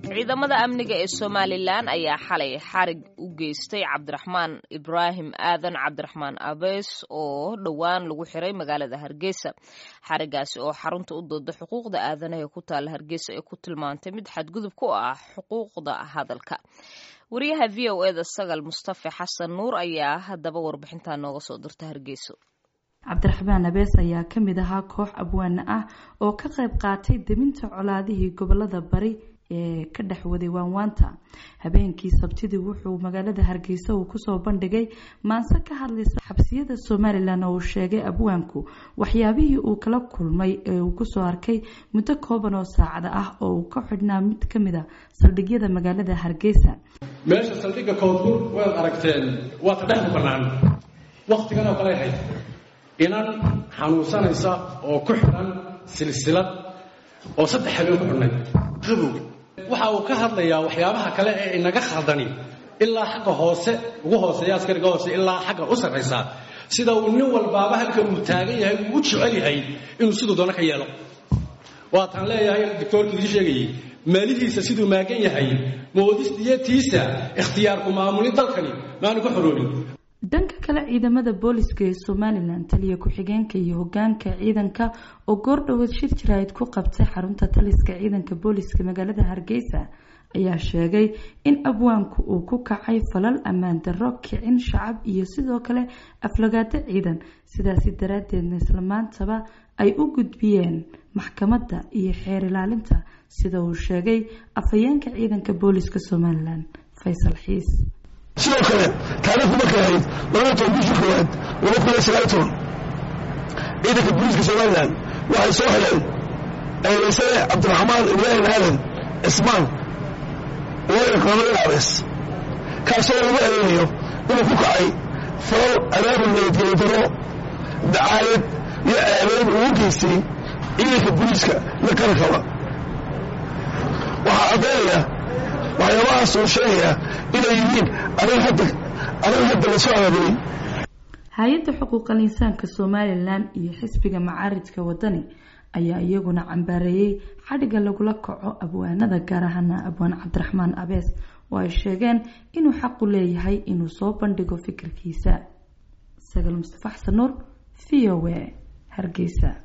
ciidamada amniga ee somalilan ayaa xalay xarig u geystay cabdiraxmaan ibraahim aadan cabdiraxmaan abees oo dhowaan lagu xiray magaalada hargeysa xarigaasi oo xarunta u dooda xuquuqda aadanaha ee ku taala hargeysa ee ku tilmaantay mid xadgudub ku ah xuquuqda hadalka wariyaha v o eda sagal mustafe xasan nuur ayaa haddaba warbixintaa nooga soo dirta hargeyso cabdiraxmaan abees ayaa ka mid ahaa koox abwaane ah oo ka qayb qaatay deminta colaadihii gobolada bari ee ka dhex waday waanwaanta habeenkii sabtidii wuxuu magaalada hargeysa uu kusoo bandhigay maanse ka hadlaysa xabsiyada somalilan oo uu sheegay abwaanku waxyaabihii uu kala kulmay ee uu kusoo arkay muddo kooban oo saacada ah oo uu ka xidhnaa mid ka mid a saldhigyada magaalada hargeysa meesha saldhigga koonfur waad aragteen waa ta dhexda bannaan wakhtigan oo kale ahayd inan xanuunsanaysa oo ku xidhan silsilad oo saddex habeen ku xidhnay qabow waxa uu ka hadlayaa waxyaabaha kale ee inaga khaldani ilaa xagga hoose ugu hooseeya askariga hoose ilaa xagga u sarraysa sida uu nin walbaaba halkan uu taagan yahay uu u jecel yahay inuu siduu doono ka yeelo waataan leeyahay doctoorkii idii sheegayey maalihiisa siduu maagan yahay moodistiyatiisa ikhtiyaarku maamuli dalkani maanu ka xoroobin dhanka kale ciidamada booliska ee somalilan taliya ku-xigeenka iyo hogaanka ciidanka oo goordhoweed shir jaraa'id ku qabtay xarunta taliska ciidanka booliska magaalada hargeysa ayaa sheegay in abwaanku uu ku kacay falal ammaan darro kicin shacab iyo sidoo kale aflagaado ciidan sidaasi daraaddeedna islamaantaba ay u gudbiyeen maxkamadda iyo xeer ilaalinta sida uu sheegay afhayeenka ciidanka booliska somalilan faysal xiis sidoo kale taariikhdu markay ahayd labada toban bishii koowaad laba kun iyo sagaal toban ciidanka booliiska somalilan waxay soo heleen eedaysane cabdiraxmaan ibraahim aadan cismaan loo yaqaano ilaabes kaasoo lagu eedeynayo inuu ku kacay falal abaabul nabadgelyo daro dacaayad iyo eedayn uu u geystay ciidanka booliiska la qarankaba waxaa caddaynaya waxyaabahaas uu sheegaya inay yihiin arin hadda arin hadda lasoo abaabulay hay-adda xuquuqal insaanka somalilan iyo xisbiga macaaridka wadani ayaa iyaguna cambaareeyey xadhigga lagula kaco abwaanada gaar ahaana abwaan cabdiraxmaan abees oo ay sheegeen inuu xaqu leeyahay inuu soo bandhigo fikirkiisa sagal mustafa xasan nuur v o a hargeysa